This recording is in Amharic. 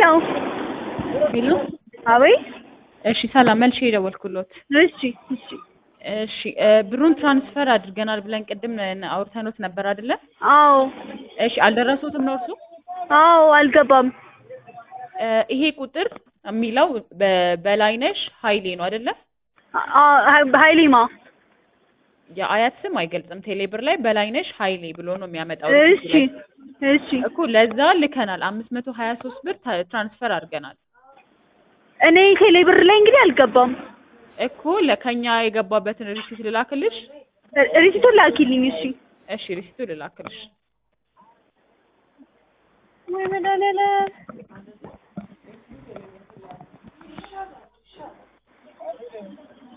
ሄሎ አቤት። እሺ ሰላም መልሼ የደወልኩሎት እሺ እሺ። እሺ እ ብሩን ትራንስፈር አድርገናል ብለን ቅድም ነ- አውርተኖት ነበር አይደለ አዎ እሺ አልደረሱትም ነው እርሱ አዎ አልገባም። እ ይሄ ቁጥር የሚለው በ- በላይነሽ ሀይሌ ነው አይደለ አ- ሀ- ሀይሌማ የአያት ስም አይገልጽም ቴሌብር ላይ በላይነሽ ሀይሌ ብሎ ነው የሚያመጣው እሺ እሺ። እኮ ለዛ ልከናል አምስት መቶ ሀያ ሶስት ብር ታ- ትራንስፈር አድርገናል እኔ ቴሌ ብር ላይ እንግዲህ አልገባም። እኮ ለከኛ የገባበትን ሪሲት ልላክልሽ ሪ- ሪሲቱን ላኪልኝ። እሺ። እሺ ሪሲቱ ልላክልሽ ወይ መድኃኒዓለም